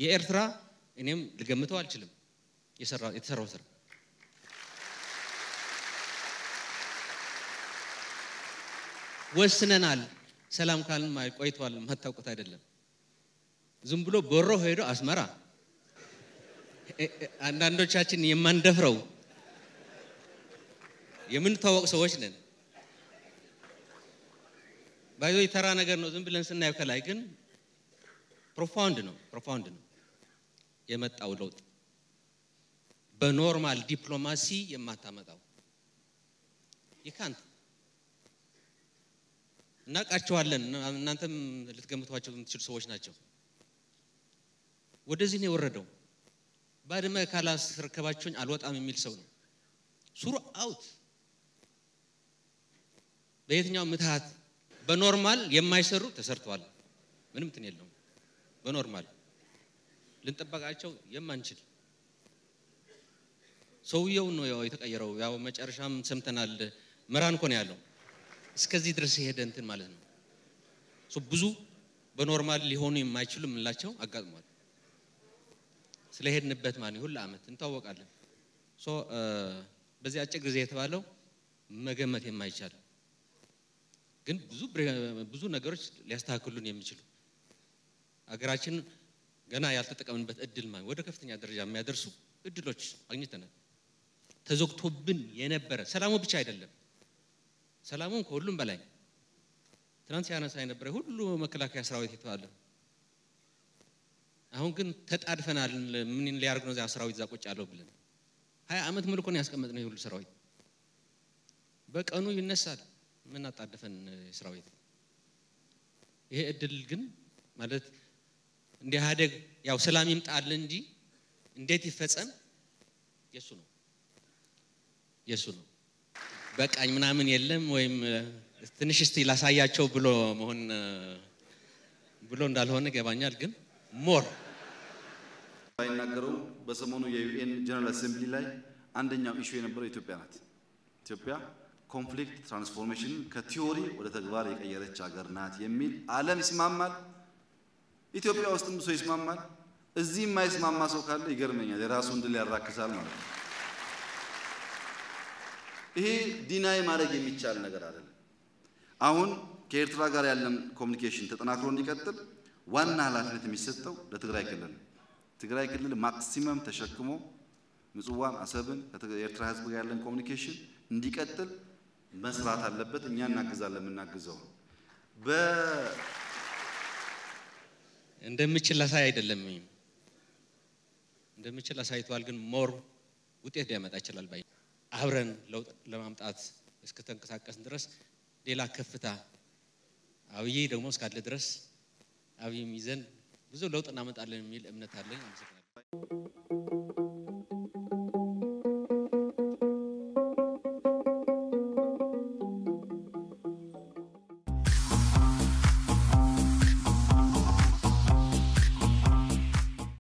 የኤርትራ እኔም ልገምተው አልችልም የተሰራው ስራ ወስነናል። ሰላም ካልን ቆይቷል። የማታውቁት አይደለም። ዝም ብሎ ቦሮ ሄዶ አስመራ አንዳንዶቻችን የማንደፍረው የምንታወቅ ሰዎች ነን። ባይዞ የተራ ነገር ነው ዝም ብለን ስናየው ከላይ ግን ፕሮፋውንድ ነው ፕሮፋውንድ ነው የመጣው ለውጥ በኖርማል ዲፕሎማሲ የማታመጣው ይካንት እናውቃቸዋለን። እናንተም ልትገምቷቸው የምትችሉ ሰዎች ናቸው። ወደዚህ ነው የወረደው። ባድመ ካላስረከባችሁኝ አልወጣም የሚል ሰው ነው። ሱሩ አውት በየትኛው ምትሃት በኖርማል የማይሰሩ ተሰርተዋል። ምንም እንትን የለውም። በኖርማል ልንጠበቃቸው የማንችል ሰውየው ነው ያው የተቀየረው። ያው መጨረሻም ሰምተናል። መራን እኮ ነው ያለው። እስከዚህ ድረስ የሄደ እንትን ማለት ነው። ብዙ በኖርማል ሊሆኑ የማይችሉ የምንላቸው አጋጥሟል። ስለሄድንበት ማለት ሁሉ ዓመት እንታወቃለን። በዚህ አጭር ጊዜ የተባለው መገመት የማይቻል ግን ብዙ ብዙ ነገሮች ሊያስተካክሉን የሚችሉ አገራችን ገና ያልተጠቀምንበት እድል ማለት ወደ ከፍተኛ ደረጃ የሚያደርሱ እድሎች አግኝተናል። ተዘግቶብን የነበረ ሰላሙ ብቻ አይደለም፣ ሰላሙም ከሁሉም በላይ ትናንት ሲያነሳ የነበረ ሁሉ መከላከያ ሰራዊት የተባለ አሁን ግን ተጣድፈናል። ምን ሊያደርግ ነው እዚያ ሰራዊት እዛ ቁጭ ያለው ብለን ሀያ ዓመት ሙሉ እኮ ነው ያስቀመጥነው የሁሉ ሰራዊት በቀኑ ይነሳል። ምን አጣደፈን ሰራዊት? ይሄ እድል ግን ማለት እንደ ኢህአዴግ ያው ሰላም ይምጣል እንጂ እንዴት ይፈጸም የሱ ነው የሱ ነው። በቃኝ ምናምን የለም ወይም ትንሽ እስቲ ላሳያቸው ብሎ መሆን ብሎ እንዳልሆነ ይገባኛል። ግን ሞር ባይናገረው በሰሞኑ የዩኤን ጀነራል አሴምብሊ ላይ አንደኛው ኢሹ የነበረው ኢትዮጵያ ናት። ኢትዮጵያ ኮንፍሊክት ትራንስፎርሜሽን ከቲዮሪ ወደ ተግባር የቀየረች ሀገር ናት የሚል ዓለም ይስማማል። ኢትዮጵያ ውስጥም ሰው ይስማማል። እዚህ የማይስማማ ሰው ካለ ይገርመኛል። የራሱን ድል ያራክሳል ማለት ነው። ይሄ ዲናይ ማድረግ የሚቻል ነገር አይደለም። አሁን ከኤርትራ ጋር ያለን ኮሚኒኬሽን ተጠናክሮ እንዲቀጥል ዋና ኃላፊነት የሚሰጠው ለትግራይ ክልል ነው። ትግራይ ክልል ማክሲመም ተሸክሞ ምጽዋን፣ አሰብን ከኤርትራ ሕዝብ ጋር ያለን ኮሚኒኬሽን እንዲቀጥል መስራት አለበት። እኛ እናግዛለን። የምናግዘው እንደምችል ላሳይ አይደለም እንደምችል አሳይቷል። ግን ሞር ውጤት ሊያመጣ ይችላል ባይ አብረን ለውጥ ለማምጣት እስከተንቀሳቀስን ድረስ ሌላ ከፍታ አብይ ደግሞ እስካለ ድረስ አብይም ይዘን ብዙ ለውጥ እናመጣለን የሚል እምነት አለኝ። አመሰግናለሁ።